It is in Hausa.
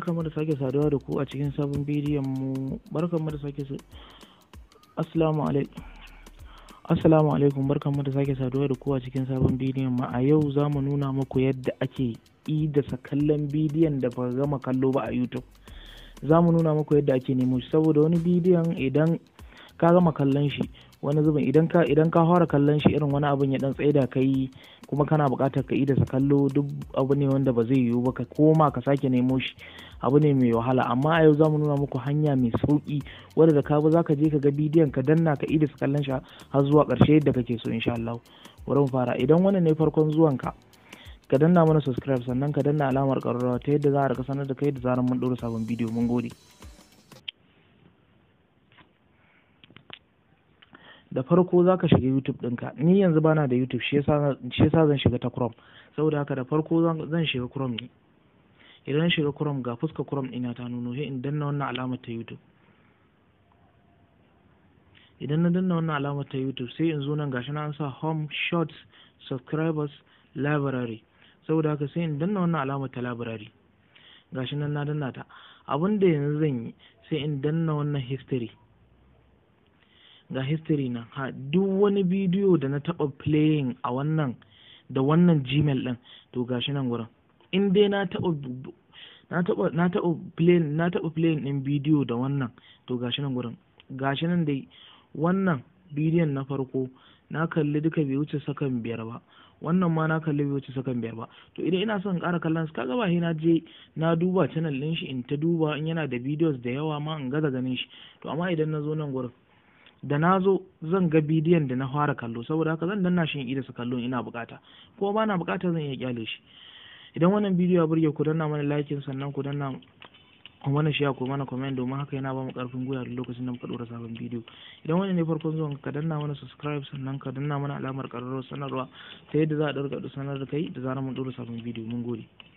barkamu da sake saduwa da ku a cikin sabon bidiyon mu barkamu da sake assalamu alaikum assalamu alaikum barkamu da sake saduwa da ku a cikin sabon bidiyon mu a yau za mu nuna muku yadda ake idasa kallon bidiyon da ba gama kallo ba a youtube za mu nuna muku yadda ake nemo shi saboda wani bidiyon idan ka gama kallon shi wani zubin idan ka idan ka fara kallon shi irin wani abin ya dan tsaida ka yi kuma kana buƙatar ka idasa kallo duk abu ne wanda ba zai yiwu ba ka koma ka sake nemo shi abu ne mai wahala amma a yau za mu nuna muku hanya mai sauki wadda da ka bi za ka je ka ga bidiyon ka danna ka idasa kallon shi har zuwa ƙarshe yadda kake so insha Allah bari mu fara idan wannan ne farkon zuwan ka ka danna mana subscribe sannan ka danna alamar ƙararrawa ta yadda za a rika sanar da kai da zarar mun ɗora sabon bidiyo mun gode da farko za ka shiga youtube ɗinka ni yanzu bana da youtube shi yasa zan shiga ta chrome saboda haka da farko zan shiga chrome ne idan shiga chrome ga fuska chrome ɗina ta nuno sai in danna wannan alamar ta youtube idan na danna wannan alamar ta youtube sai in zo nan gashi na an sa home shorts subscribers library saboda haka sai in danna wannan alamar ta library gashi nan na danna ta abin da yanzu zan yi sai in danna wannan history ga history nan ha duk wani bidiyo da na taɓa playing a wannan da wannan gmail ɗin to gashi nan gurin in dai na taɓa na taɓa na taɓa playing na taɓa playing ɗin bidiyo da wannan to gashi nan gurin gashi nan dai wannan bidiyon na farko na kalli duka bai wuce sakan biyar ba wannan ma na kalli bai wuce sakan biyar ba to idan ina son ƙara kallon su kaga ba na je na duba channel ɗin shi in ta duba in yana da videos da yawa ma in gaza ganin shi to amma idan na zo nan gurin da na zo zan ga bidiyon da na fara kallo saboda haka zan danna shi in su kallo ina bukata ko ba na bukata zan iya kyale shi idan wannan bidiyo ya burge ku danna mana likin sannan ku danna mana shi ku mana comment domin haka yana ba mu karfin gwiwa da lokacin da muka dora sabon bidiyo idan wannan ne farkon zuwan ka danna mana subscribe sannan ka danna mana alamar kararrawar sanarwa ta yadda za a ɗaga sanar da kai da zarar mun dora sabon bidiyo mun gode